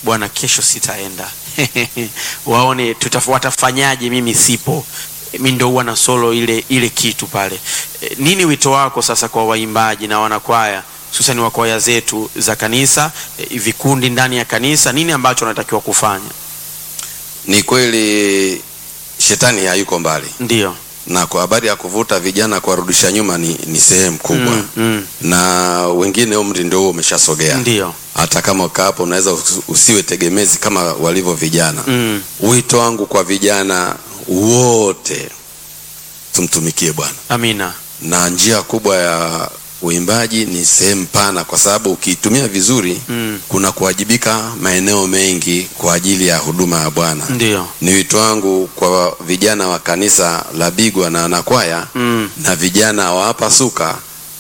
bwana, kesho sitaenda waone tutaf- watafanyaje, mimi sipo mi ndo huwa na solo ile ile kitu pale. E, nini wito wako sasa kwa waimbaji na wanakwaya hususani wa kwaya zetu za kanisa e, vikundi ndani ya kanisa, nini ambacho wanatakiwa kufanya? Ni kweli shetani hayuko mbali, Ndio. na kwa habari ya kuvuta vijana kuwarudisha nyuma ni, ni sehemu kubwa Mm, mm. na wengine umri ndio huo umeshasogea. Ndio. Hata kama ukaa hapo unaweza usi- usiwe tegemezi kama walivyo vijana. Mm. Wito wangu kwa vijana wote, tumtumikie Bwana, Amina. na njia kubwa ya uimbaji ni sehemu pana, kwa sababu ukiitumia vizuri Mm. kuna kuwajibika maeneo mengi kwa ajili ya huduma ya Bwana. Ndio. Ni wito wangu kwa vijana wa kanisa la Bigwa na wanakwaya Mm. na vijana wa hapa Suka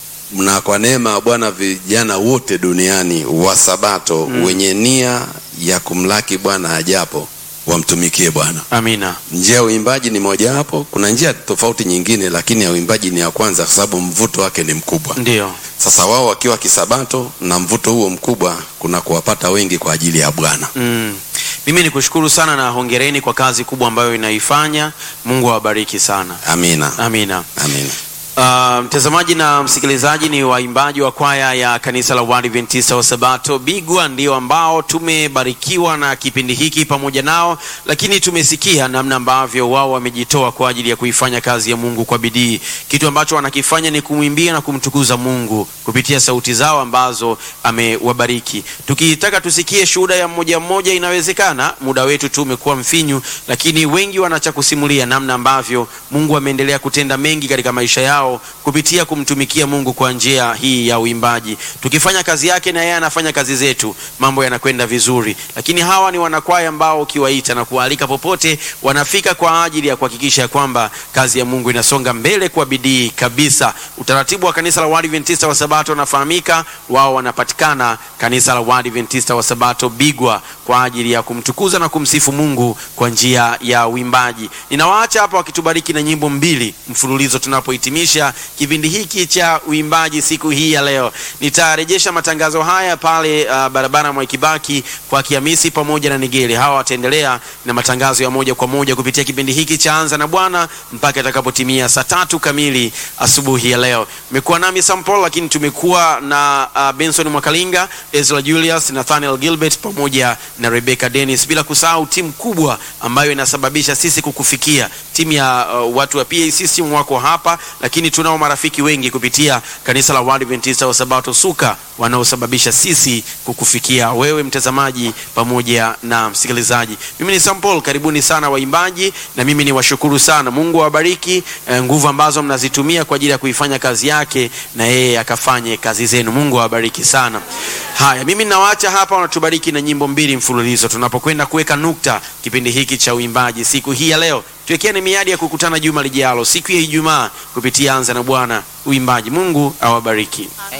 na kwa neema ya Bwana vijana wote duniani wa Sabato wenye nia ya kumlaki Bwana ajapo wamtumikie Bwana. Amina. Njia ya uimbaji ni mojawapo. Kuna njia tofauti nyingine, lakini ya uimbaji ni ya kwanza, kwa sababu mvuto wake ni mkubwa. Ndio. Sasa wao wakiwa kisabato na mvuto huo mkubwa, kuna kuwapata wengi kwa ajili ya Bwana. Mm. Mimi ni kushukuru sana na hongereni kwa kazi kubwa ambayo inaifanya. Mungu awabariki sana. Amina, Amina. amina. Uh, mtazamaji na msikilizaji, ni waimbaji wa kwaya ya kanisa la Waadventista wa Sabato Bigwa ndio ambao tumebarikiwa na kipindi hiki pamoja nao, lakini tumesikia namna ambavyo wao wamejitoa kwa ajili ya kuifanya kazi ya Mungu kwa bidii. Kitu ambacho wanakifanya ni kumwimbia na kumtukuza Mungu kupitia sauti zao ambazo amewabariki. Tukitaka tusikie shuhuda ya mmoja mmoja, inawezekana. Muda wetu tu umekuwa mfinyu, lakini wengi wanacha kusimulia namna ambavyo Mungu ameendelea kutenda mengi katika maisha yao kupitia kumtumikia Mungu kwa njia hii ya uimbaji. Tukifanya kazi yake na yeye anafanya kazi zetu, mambo yanakwenda vizuri. Lakini hawa ni wanakwaya ambao ukiwaita na kuwaalika popote, wanafika kwa ajili ya kuhakikisha ya kwamba kazi ya Mungu inasonga mbele kwa bidii kabisa. Utaratibu wa kanisa la Waadventista wa Sabato unafahamika, wao wanapatikana kanisa la Waadventista wa Sabato Bigwa kwa ajili ya kumtukuza na kumsifu Mungu kwa njia ya uimbaji. Ninawaacha hapa wakitubariki na nyimbo mbili mfululizo tunapohitimisha kipindi hiki cha uimbaji siku hii ya leo. Nitarejesha matangazo haya pale uh, barabara Mwai Kibaki kwa Kihamisi pamoja na Nigeli. Hawa wataendelea na matangazo ya moja kwa moja kupitia kipindi hiki cha Anza na Bwana mpaka itakapotimia saa tatu kamili asubuhi ya leo. Mmekuwa nami Sampol, lakini tumekuwa na uh, Benson Mwakalinga, Ezra Julius, Nathaniel Gilbert pamoja na Rebecca Dennis, bila kusahau timu kubwa ambayo inasababisha sisi kukufikia, timu ya uh, watu wa PA System wako hapa, lakini tunao marafiki wengi kupitia kanisa la Waadventista wa Sabato Suka wanaosababisha sisi kukufikia wewe mtazamaji pamoja na msikilizaji. Mimi ni Sampol, karibuni sana waimbaji, na mimi ni washukuru sana. Mungu awabariki eh, nguvu ambazo mnazitumia kwa ajili ya kuifanya kazi yake, na yeye akafanye kazi zenu. Mungu awabariki sana. Haya, mimi nawaacha hapa, wanatubariki na nyimbo mbili mfululizo tunapokwenda kuweka nukta kipindi hiki cha uimbaji siku hii ya leo. Tuwekeane miadi ya kukutana juma lijalo siku ya Ijumaa kupitia Anza na Bwana uimbaji. Mungu awabariki.